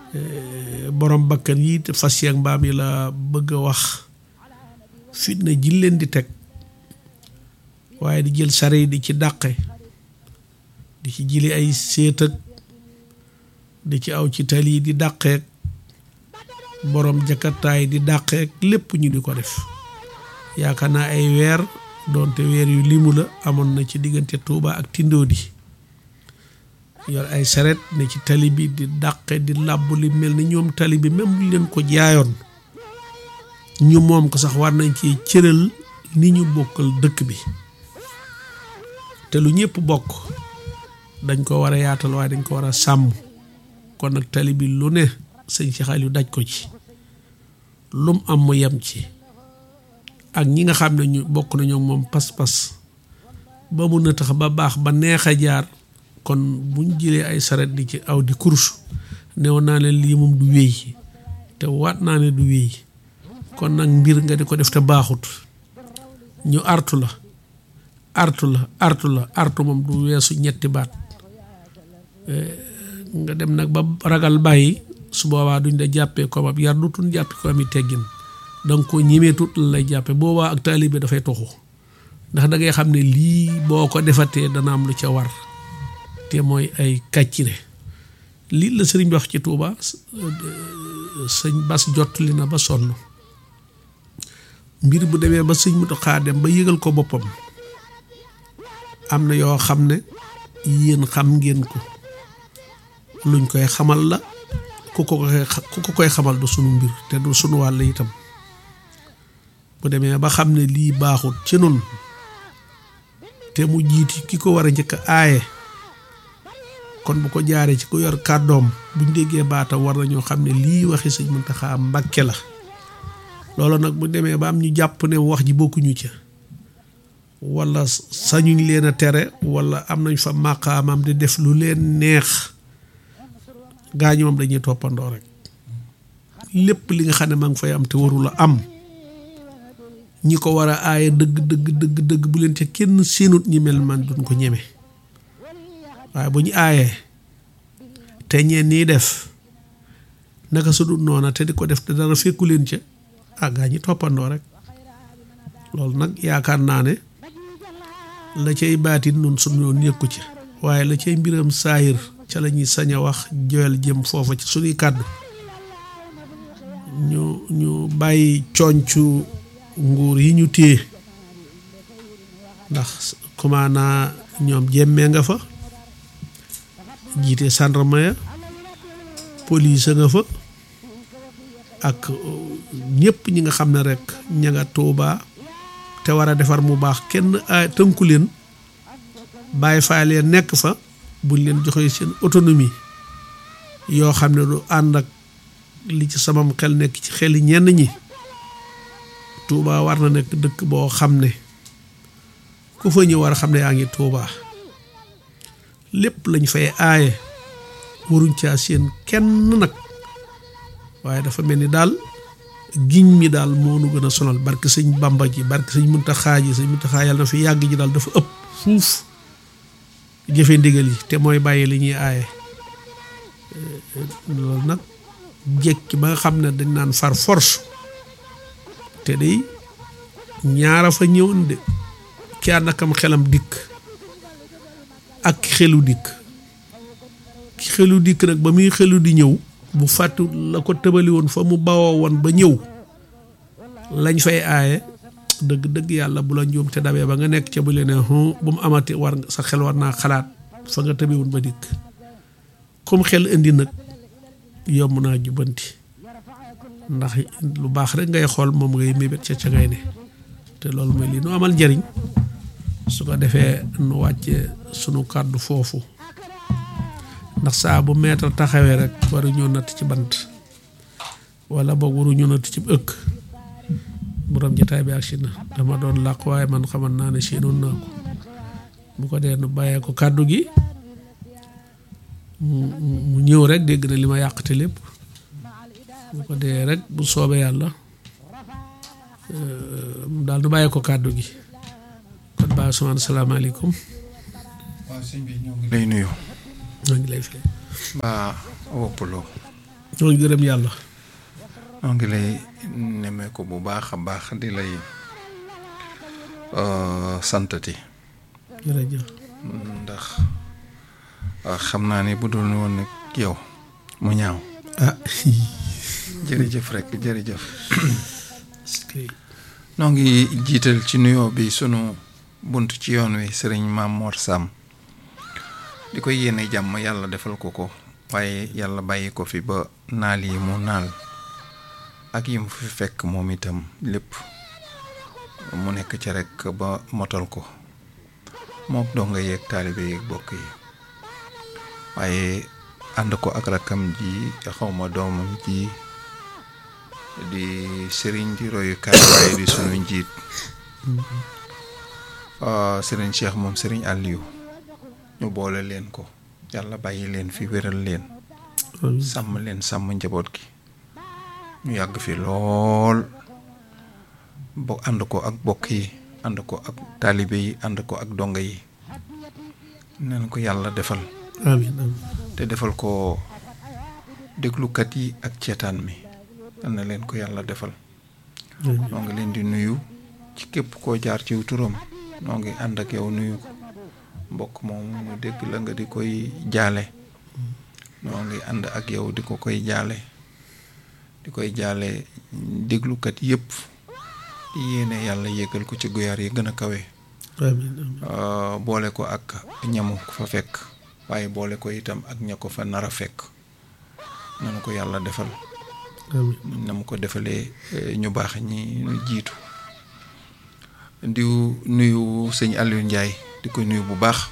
borom bakkan yi te fas yeeg mbaam yi la bëgg a wax fitna ji leen di teg waaye di jël sare yi di ci dàqe di ci jili ay séet ak di ci aw ci tali yi di dàqeek borom jakartaay di dàqeek lépp ñu di ko def yaakaar naa ay weer doonte weer yu limu la amoon na ci diggante Touba ak Tindoodi yor ay saret ne ci tali bi di dàqe di làbb li mel ni ñoom tali bi même bu leen ko jaayoon ñu moom ko sax war nañ ci cëral ni ñu bokkal dëkk bi te lu ñëpp bokk dañ ko war a yaatal waaye dañ ko war a sàmm kon nag tali bi lu ne sëñ Cheikh Aliou daj ko ci lum am mu yem ci ak ñi nga xam ne ñu bokk nañoo moom pas-pas ba mu na tax ba baax ba neex a jaar kon buñ jëlee ay saret di ci aw di course newoon naa leen lii moom du wéy te waat naa ne du wéy kon nag mbir nga di ko def te baaxut ñu artu la artu la artu la artu moom du weesu ñetti baat nga dem nag ba ragal bàyyi su boobaa duñ da jàppee ko ab yar du tun jàppe ko ami teggin danga ko ñimee tut la lay jàppe boobaa ak taalibe dafay toxu ndax da ngay xam ne lii boo ko defatee dana am lu ca war te mooy ay kàccire lii la sëriñ bi wax ci Tuuba sëñ Bas jot li na ba sonn mbir bu demee ba sëñ Muntaxa dem ba yëgal ko boppam am na yoo xam ne yéen xam ngeen ko luñ koy xamal la ku ko koy ku ko koy xamal du sunu mbir te du sunu wàll itam bu demee ba xam ne lii baaxut ci nun te mu jiiti ki ko war a njëkk aaye kon bu ko jaaree ci ku yor kàddoom buñ déggee baatam war nañoo xam ne lii waxi sëñ Muntaxa Mbàkke la loolu nag bu demee ba am ñu jàpp ne wax ji bokkuñu ca wala sañuñ leen a tere wala am nañ fa màqaamam di def lu leen neex gaañu moom dañuy toppandoo rek lépp li nga xam ne maa ngi fay am te warula am ñi ko war a aaye dëgg dëgg dëgg dëgg bu leen ca kenn séenut ñi mel man duñ ko ñeme waaye bu ñu aayee te ñeen nii def naka su dul noona te di ko def te dara fekku leen ca ah gaa ñi toppandoo rek loolu nag yaakaar naa ne la cay baatin nun suñu yoon yëkku ci waaye la cay mbiram saayir ca la ñuy sañ a wax joyal jëm foofa ci suñuy kàddu ñu ñu bàyyi cooncu nguur yi ñu téye ndax kumaanaa ñoom jemmee nga fa jiite gendarme ya police nga fa ak ñëpp ñi nga xam ne rek ña nga Tuuba te war a defar mu baax kenn tënku leen bàyyi faa leen nekk fa buñ leen joxee seen autonomie yoo xam ne du ànd ak li ci samam xel nekk ci xeli ñenn ñi Tuuba war na nekk dëkk boo xam ne ku fa ñëw war a xam ne yaa ngi Tuuba lépp lañ fay aaye waruñ caa seen kenn nag waaye dafa mel ni daal giñ mi daal moo nu gën a sonal barke sëñ Bamba ji barke sëñ Muntaxaa ji sëñ Muntaxaa yàlla na fi yàgg ji daal dafa ëpp fuuf jëfe ndigal yi te mooy bàyyi li ñuy aaye loolu nag jekki ba nga xam ne dañ naan far force te day ñaara fa ñëwoon de ki ànd akam xelam dikk ak xelu dikk ki xelu dikk nag ba muy xelu di ñëw bu fàttu la ko tëbali woon fa mu bawoo woon ba ñëw lañ fay aaye dëgg dëgg yàlla bu la njuum te dabee ba nga nekk ca bu leen bu mu amati war sa xel war naa xalaat fa nga tëbi woon ba dikk comme xel indi nag yomb naa jubbanti ndax lu baax rek ngay xool moom ngay mébét ca ca ngay ne te loolu mooy lii nu amal njariñ su ko defee nu wàcce sunu kàddu foofu ndax saa bu meetar taxawee rek waruñoo natt ci bant wala boog waruñoo natt ci ëkk borom jotaay bi ak si na dama doon làq waaye man xamal naa ne séenoon naa ko bu ko dee nu bàyyee ko kàddu gi mu ñëw rek dégg na li ma yàqte lépp bu ko dee rek bu soobee yàlla daal nu bàyyee ko kàddu gi kon baa sumaan salaamaaleykum waaw sëñ bi ñoo ngi lay nuyu maa ngi lay fay mbaa woppuloo ñoo ngi gërëm yàlla noo ngi lay nemmee ko bu baax a baax di lay santati jërëjëf ndax xam naa ni bu dul woon nag yow mu ñaaw ah jërëjëf rek jërëjëf noo ngi jiital ci nuyoo bi sunu bunt ci yoon wi sëriñ Maam Mor Sam di koy yéene jàmm yàlla defal ko ko waaye yàlla bàyyi ko fi ba naal yi mu naal ak yi mu fi fekk moom itam lépp mu nekk ca rek ba motal ko mook doo nga yeeg taalibe yeeg bokk yi waaye ànd ko ak rakkam ji xawma doomam ji di sëriñ di royukaay waaye di sunu njiit sëriñ Cheikh moom sëriñ Aliou ñu boole leen ko yàlla bàyyi leen fi wéral leen sàmm leen sàmm njaboot gi ñu yàgg fi lool bo ànd ko ak bokk yi ànd ko ak taalibe yi ànd ko ak donga yi neen ko yàlla defal amiin amiin te defal ko déglukat yi ak ceetaan mi yal na leen ko yàlla defal noo ngi leen di nuyu ci képp koo jaar ci turam noo ngi ànd ak yow nuyu ko mbokk moom mu dégg la nga di koy jaale noo ngi ànd ak yow di ko koy jaale di koy jaale déglukat yépp di yéene yàlla yégal ko ci guyaar yi gën a kawe amiin amiin boole ko ak ñamu fa fekk waaye boole ko itam ak ña ko fa nar a fekk nanu ko yàlla defal amiin na mu ko defalee ñu baax ñi ñu jiitu di nuyu sëñ Aliou Ndiaye di ko nuyu bu baax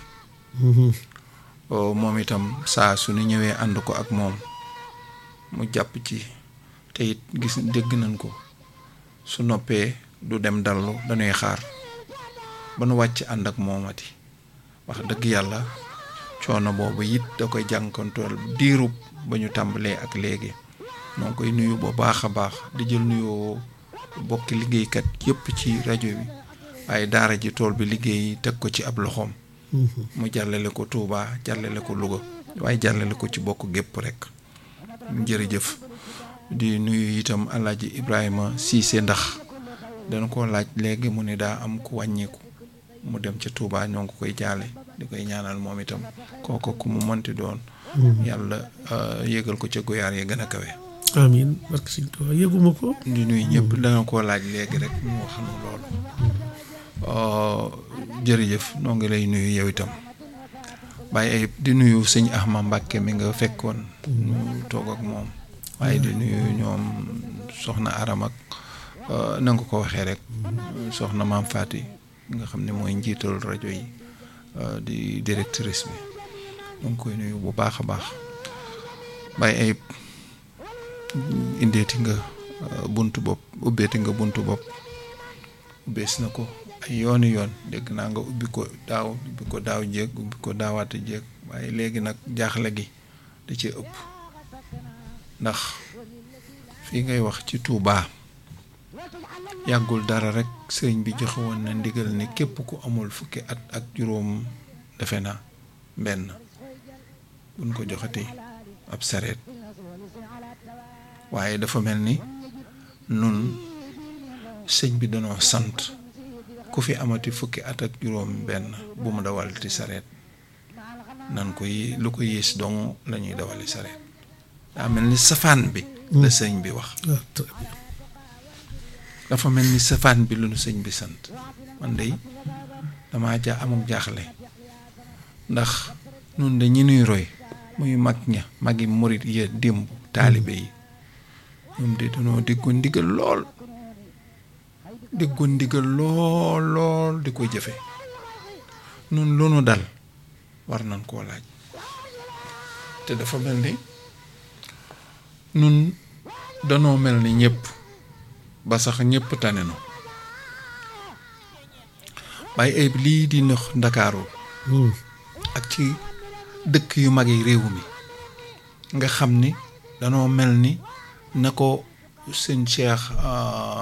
moom itam saa su ñu ñëwee ànd ko ak moom mu jàpp ci te it gis dégg nañ ko su noppee du dem dallu dañuy xaar ba nu wàcc ànd ak moomati wax dëgg yàlla coono boobu it da koy jànkontool diirub ba ñu tàmbalee ak léegi noo koy nuyu bu baax a baax di jël nuyoo bokki liggéeykat yépp ci rajo bi waaye daara ji tool bi liggéey teg ko ci ab loxoom mu jàllale ko Touba jàllale ko Louga waaye jàllale ko ci bokk gépp rek jërëjëf di nuyu itam alaaji Ibrahima Cissé ndax dana ko laaj léegi mu ne daa am ku wàññeeku mu dem ca Touba ñoo ngi koy jaale di koy ñaanal moom itam kooko ku mu mënti doon yàlla yégal ko ca goyaar yi gën a kawe amiin barke Sëñ Tuubaa yëguma ko di nuyu ñëpp dana koo laaj léegi rek mu wax nu loolu jërëjëf noo ngi lay nuyu yow itam bàyyi ay di nuyu sëñ Ahma Mbàkke mi nga fekkoon ñu toog ak moom waaye di nuyu ñoom soxna aram ak na nga ko waxee rek soxna maam Faati nga xam ne mooy njiital rajo yi di directrice bi ñu ngi koy nuyu bu baax a baax bàyyi ay indeeti nga buntu bopp ubbeeti nga buntu bopp ubbees na ko ay yooni yoon dégg naa nga ubbi ko daaw ubbi ko daaw jéeg ubbi ko daawaate jéeg waaye léegi nag jaaxle gi da ci ëpp ndax fii ngay wax ci Touba yàggul dara rek sëriñ bi joxe woon na ndigal ni képp ku amul fukki at ak juróom defe na benn buñ ko joxati ab sareet waaye dafa mel ni nun sëñ bi danoo sant ku fi amati fukki at ak juróom benn bu mu dawalati sareet nan ko yi lu ko yées dong la ñuy dawali sareet daa mel ni safaan bi la sëñ bi wax ah très bien dafa mel ni safaan bi lu nu sëñ bi sant man de damaa ja amuk jaaxle ndax nun de ñi nuy roy muy mag ña magi murit ya démb taalibe yi ñoom de dañoo déggoon ndigal lool déggoon ndigal lool lool di ko jëfe nun lu nu dal war nañ koo laaj te dafa mel ni nun danoo mel ni ñëpp ba sax ñëpp tane nu waaye ay lii di nëx ndakaaru ak ci dëkk yu mag yi réew mi nga xam ni danoo mel ni na ko sëñ Cheikh